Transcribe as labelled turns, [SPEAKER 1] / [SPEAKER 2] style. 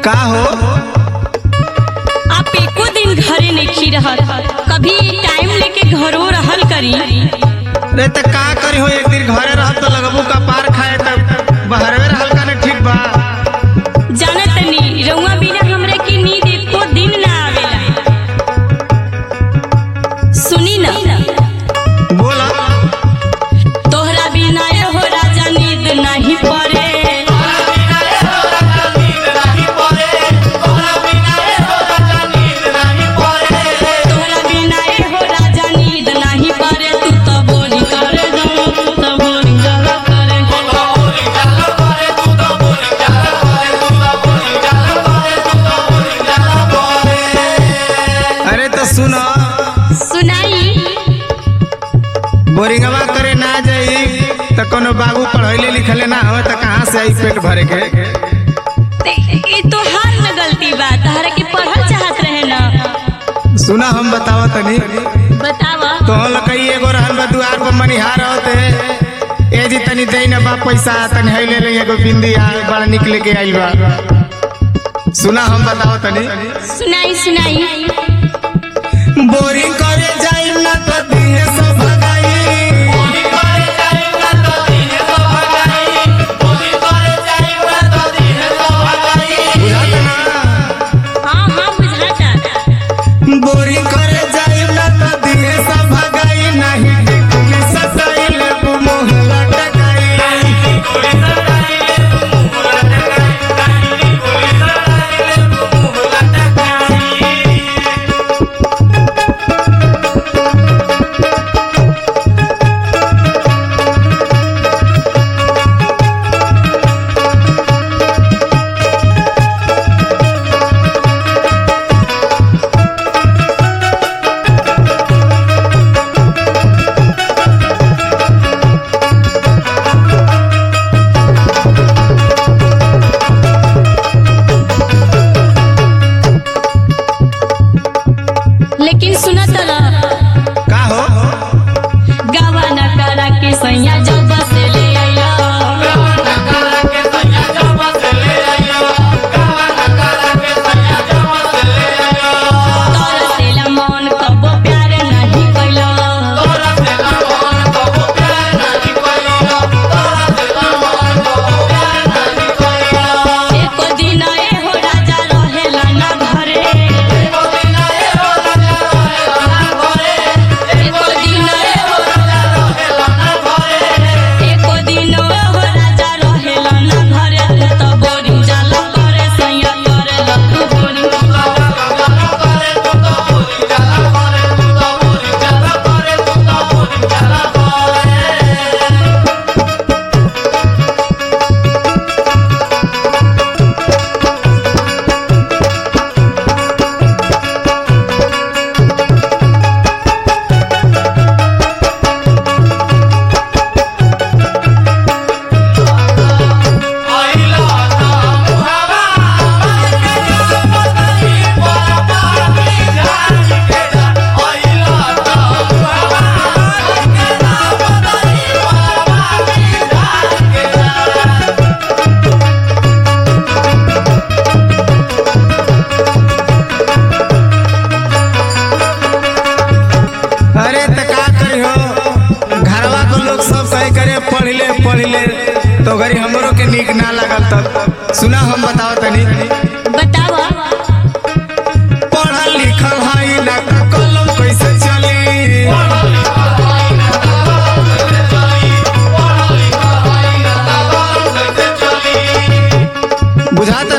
[SPEAKER 1] का हो
[SPEAKER 2] आप एको दिन घरे नहीं रहत कभी टाइम लेके घरो रहल करी
[SPEAKER 1] रे त का करी हो एक दिन घरे रह तो लगबू का पार खाए त बहरवे रहल का ने ठीक बा
[SPEAKER 2] जाना तनी रउआ बिना हमरे की नींद एको दिन ना आवेला सुनी ना
[SPEAKER 1] बोला
[SPEAKER 2] तोहरा बिना ए हो राजा नींद नहीं पड़े तोहरा बिना ए हो राजा नींद नहीं पड़े तू तो बोली करे जाओ तू तो बोली जरा करे
[SPEAKER 1] अरे तो सुनो
[SPEAKER 2] सुनाई
[SPEAKER 1] बोरिंगवा करे ना जाई त कोनो बाबू पढ़ैले लिखले ना हो त कहाँ से आई पेट भरे के
[SPEAKER 2] ते ई तोहार न गलती बा तहरा के पढ़ल चाहत रहे ना
[SPEAKER 1] सुना हम बतावा तनी
[SPEAKER 2] बतावा
[SPEAKER 1] तो लकई एगो रहल बा दुआर पर मनिहार होते ए जी तनी दे ना बा पैसा तनी है ले ले एगो बिंदी आ बड़ा निकले के आइल बा सुना हम बतावा तनी
[SPEAKER 2] सुनाई सुनाई
[SPEAKER 1] बोरिंग करे जाई ना तो दिहे सब भगाई बुझात ना
[SPEAKER 2] हाँ हाँ बुझाता
[SPEAKER 1] बोरिंग करे जाई ना तो दिहे सब भगाई नहीं टिकुली सताई ले मोह लटकाई
[SPEAKER 2] लेकिन सुना तला
[SPEAKER 1] का हो
[SPEAKER 2] गावा न करा के सैया जब से ले आया तोरा सेला मन कबो प्यार नहीं कैला एको दिन ए हो राजा रहेला ना घरे एको दिन ए हो एको दिन ए हो राजा रहेला ना घरे तू तो बोरिंग जाला करे सैया करे लतू बोरिंग
[SPEAKER 1] अरे त का करी हो घरवा को लोग सब कहे करे पढ़ ले पढ़ ले तो घरी हमरो के नीक ना लागल तब सुना हम बताओ तनी
[SPEAKER 2] बतावा
[SPEAKER 1] पढ़ल लिखल हई ना त कलम कैसे चली बुझात